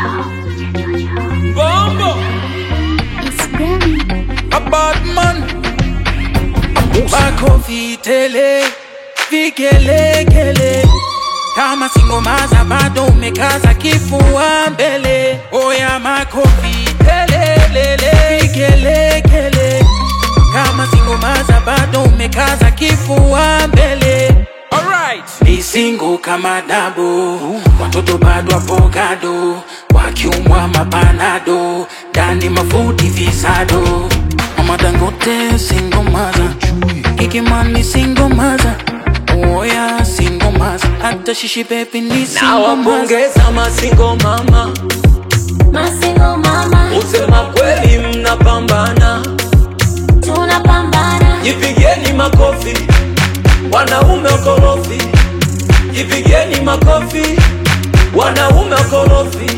Bombo, It's Grammy. a bad man. Makofi tele, vigelegele. Kama singomaza bado umekaza kifua mbele. Oya makofi tele, lele, vigelegele. Kama singomaza bado umekaza kifua mbele. Alright. Ni singo kama dabo, watoto bado avocado, wakiumwa mapanado, ndani mafuti visado. Mama Dangote single mother, Kiki Mani single mother, Oya single mother, hata Shishi Baby ni single mother. Nawapongeza masingo mama, Masingo mama, usema kweli mnapambana, tunapambana. jipigeni makofi, wanaume wakorofi, jipigeni makofi, wanaume wakorofi.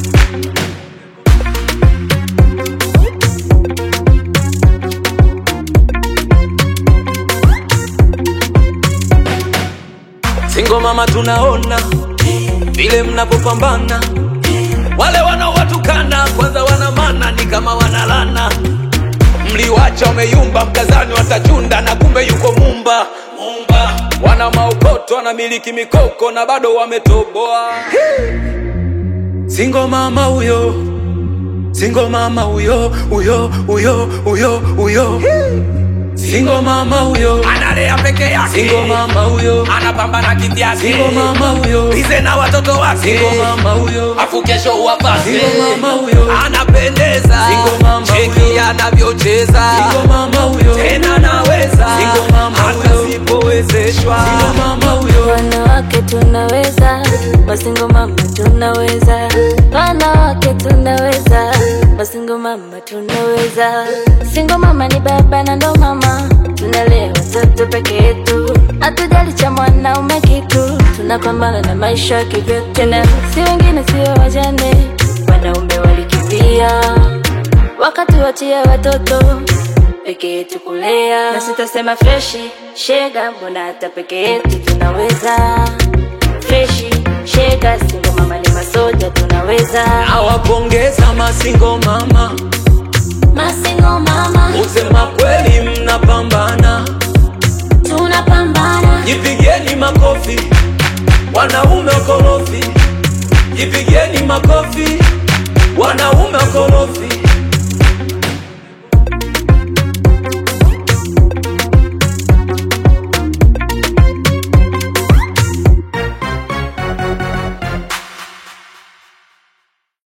Singo mama, tunaona vile mnavyopambana, wale wanaowatukana kwanza wana mana ni kama wanalana. Mliwacha wameyumba, mkazani watachunda na kumbe yuko mumba mumba. Wana maokoto, wanamiliki mikoko na bado wametoboa. Singo mama huyo, singo mama huyo, huyo huyo huyo huyo Singo mama huyo Analea peke yake, Singo mama huyo anapambana kivyake, Singo mama huyo Bize na watoto wake, Singo mama huyo afu kesho uwapate. Singo mama huyo anapendeza, Singo mama cheki huyo. anavyocheza Singo mama huyo tena naweza, Singo mama hata huyo. sipowezeshwa. Singo mama huyo Wanawake tunaweza, masingo mama tunaweza, wanawake tunaweza, masingo mama tunaweza. Singo mama ni baba na ndo mama, tunalea watoto peke yetu, hatujali cha mwanaume kitu, tunapambana na maisha kivyetu, tena si wengine sio wajane, wanaume walikimbia wakati wachia watoto peke yetu kulea, na sitasema freshi shega, mbona hata peke yetu tunaweza freshi shega, singo mama ni masoja tunaweza Nawapongeza masingo mama, masingo mama usema kweli mnapambana, tunapambana jipigeni makofi, wanaume wakorofi,